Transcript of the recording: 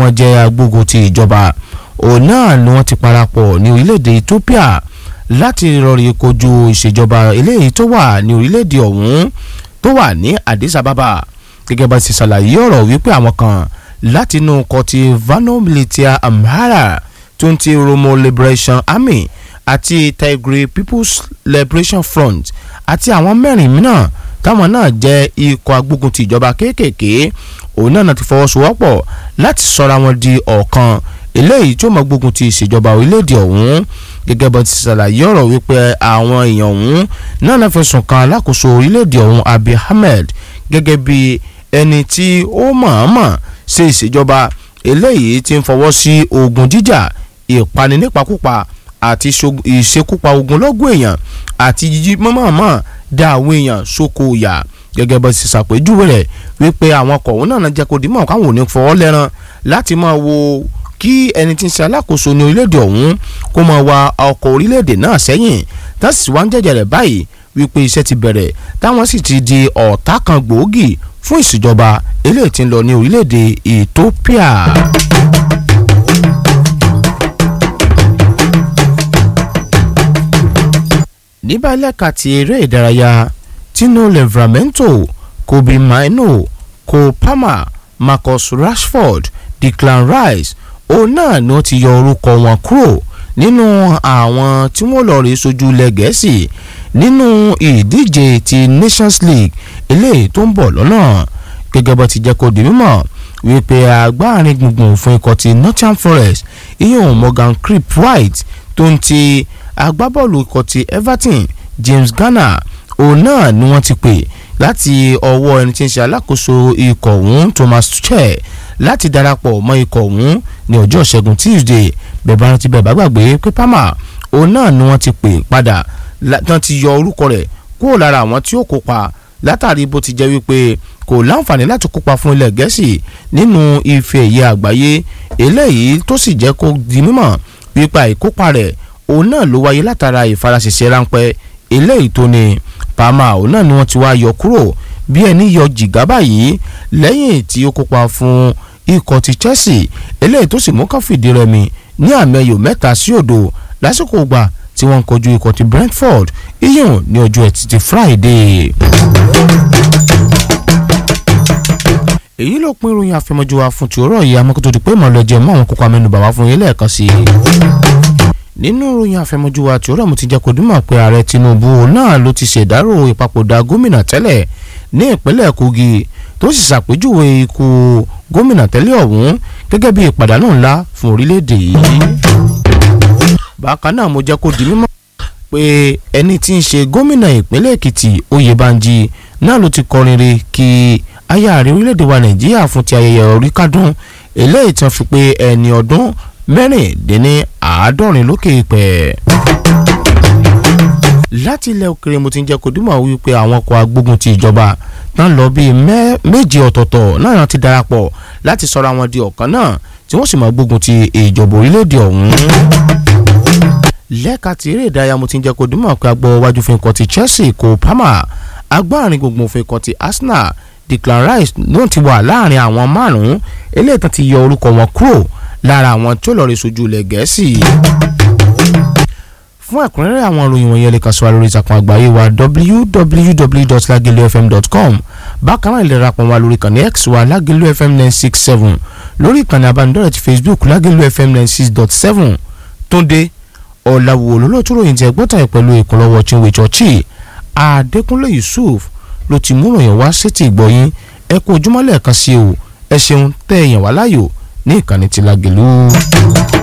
náà jẹ́ agbógun ti ìjọba òun náà ni wọ́n ti parapọ̀ ní orílẹ̀-èdè Ethiopia láti rọrí kojú ìṣèjọba eléyìí tó wà ní orílẹ̀-èdè ọ̀hún tó wà ní Addis Ababa gẹ́gẹ́ bá ti ṣàlàyé ọ̀rọ̀ wípé àwọn kan látinú kọtí Vano Militia Amhara tó ń ti Oromo Liberation Army àti Tigray People's Liberation Front àti àwọn mẹ́rin mìíràn táwọn náà jẹ́ ikọ̀ agbógun ti ìjọba kéékèèké òun náà ti fọwọ́sowọ́pọ̀ láti sọra wọn di ọ̀kan eléyìí tó mọ gbógun ti ìṣèjọba orílẹ̀-èdè ọ̀hún gẹ́gẹ́ bá ti ṣàlàyé ọ̀rọ̀ wípé àwọn èèyàn ọ̀hún náà náà fẹ̀sùn kan alákòóso orílẹ̀-èdè ọ̀hún Abiy Ahmed gẹ́gẹ́ bí ẹni tí ó mọ̀ọ́mọ̀ ṣe ìṣèjọba eléyìí tí ń fọwọ́ sí ogun jíjà ìpani nípakúpa àti ìṣekúpa ogunlọ́gọ̀ èèyàn àti jíjí mọ́mọ́mọ́ dá àwọn èèyàn sóko yà gẹ́gẹ́ bá ti ṣàpèjúwe rẹ̀ wípé àwọn ọkọ̀ òun náà jẹ́ kó dìímọ̀ káwọn ò ní fọwọ́ lẹ́ran láti máa wo kí ẹni tí ń ṣe alákòóso ní orílẹ̀-èdè ọ̀hún kó máa wa ọkọ̀ orílẹ̀-èdè náà sẹ́yìn tásì wá ń jẹ́jẹ́ rẹ̀ báyìí wípé iṣẹ́ ti bẹ̀rẹ̀ táwọn sì ti di ọ̀tá kan gbòógì fún ìṣèjọba eléyìí tí ń lọ ní orílẹ̀-èdè Ethiopia. níbà lẹ́ka ti eré ìdárayá Tino Livramento Kobe Mainoo Cole Palmer Marcus Rashford Declan Rice òun náà ni wọ́n ti yọ orúkọ wọn kúrò nínú àwọn tí wọ́n lọ rí sojú ilẹ̀ gẹ̀ẹ́sì nínú ìdíje ti Nations League eléyìí tó ń bọ̀ lọ́nà gẹ́gẹ́ bó ti jẹ́ kó di mímọ̀ wípé agbárin gbùngbùn fún ikọ̀ ti Nottingham Forest ìyẹn Morgan Crip White tó ń ti agbábọ́ọ̀lù ikọ̀ ti Everton James Garner òun náà ni wọ́n ti pè láti ọwọ́ ẹni tí ń ṣe alákòóso ikọ̀ ọ̀hún Thomas Tuchel láti darapọ̀ mọ́ ikọ̀ ọ̀hún ní ọjọ́ ìṣẹ́gun Tuesday bẹ̀bá rántí bẹ̀bá gbàgbé pé Palmer òun náà ni wọ́n ti pè padà tán ti yọ orúkọ rẹ̀ kúrò lára àwọn tí ó kópa látàrí bó ti jẹ́ wípé kò láǹfààní láti kópa fún ilẹ̀ gẹ̀ẹ́sì nínú ife ẹ̀yẹ àgbáyé eléyìí tó sì jẹ́ kó di mímọ̀ pípa ìkópa rẹ̀ òun náà ló wáyé látara ìfaraṣẹṣẹ ráńpẹ́ eléyìí tó ní Palmer òun náà ni wọ́n ti wá yọ kúrò bí ẹni yọ jìgá báyìí lẹ́yìn tí ó kópa fún ikọ̀ ti Chelsea eléyìí tó sì mú kán fìdí rẹmi ní àmì ẹyọ mẹ́ta sí òdo lásìkò gbà tí wọ́n ń kojú ikọ̀ ti Brentford iyùn ní ọjọ́ ẹtì ti Friday. èyí ló pín ìròyìn àfẹmọ́jú wa fún tòórọ́ yìí amọ́kótó di pé ìmọ̀lẹ́jẹ̀ mọ́ àwọn kókó amẹ́nubà wá fún yín lẹ́ẹ̀kan sí i nínú ìròyìn àfẹmọ́jú wa tí ó rẹ̀ mo ti jẹ́ kó dúnmọ̀ pé ààrẹ Tinubu náà ló ti ṣèdárò ìpapòdà gómìnà tẹ́lẹ̀ ní ìpínlẹ̀ Kogi tó sì ṣàpèjúwe ikú gómìnà tẹ́lẹ̀ ọ̀hún gẹ́gẹ́ bí ìpàdánù ńlá fún orílẹ̀-èdè yìí. bákan náà mo jẹ́ kó di mímọ̀ pé ẹni tí ń ṣe gómìnà ìpínlẹ̀ Èkìtì Oyèbánjí náà ló ti kọrin re kí aya ààrẹ orílẹ̀-èdè wa Nàìjíríà fún ti ayẹyẹ orí kádùn eléyìí tí wọ́n fi pé ẹni ọdún mẹ́rìndínní àádọ́rin lókè pẹ̀. láti ilẹ̀ òkèrè mo ti ń jẹ́ kó dúmọ̀ wípé àwọn ọkọ̀ agbógun ti ìjọba náà lọ bíi méje ọ̀tọ̀ọ̀tọ̀ náà ti darapọ̀ láti sọra wọn di ọ̀kan náà tí wọ́n sì máa gbógun ti ìjọba orílẹ̀-èdè ọ̀hún. lẹ́ka ti eré ìdárayá mo ti ń jẹ́ kó dúmọ̀ pé agbọ́ wájú fún ikọ̀ ti Chelsea Cole Palmer agbárin gbogbo fún ikọ̀ ti Arsenal Declan Rice ló ti wà láàrin àwọn márùn-ún eléyìí tán ti yọ orúkọ wọn kúrò lára àwọn tí ó lọ rí sojú ilẹ̀ gẹ̀ẹ́sì. fún ẹ̀kúnrẹ́rẹ́ àwọn ìròyìn wọ̀nyẹn lè kàn sí wa lórí ìtàkùn àgbáyé wa www.lagelufm.com bákan náà lè darapọ̀ wá lórí ìkànnì x wa lagelu fm nine six seven lórí ìkànnì abánidọ́rẹ̀ ti facebook lagelu fm nine six dot seven túndé ọ̀làwò olólùtú ròyìn tí ẹgbọ́n tàyẹ̀ pẹ̀lú ìkúnlọ́wọ́ chinwe chọ́ọ̀chì adékúnlé yusuf ló ti mú ròyìn wá sétí ìgbọ̀yìn ẹ kú ojúmọ́ lẹ́ẹ̀kan sí o ẹ ṣeun tẹ́ ẹ̀yàn wá láyò ní ìkànnì tí Lágelú.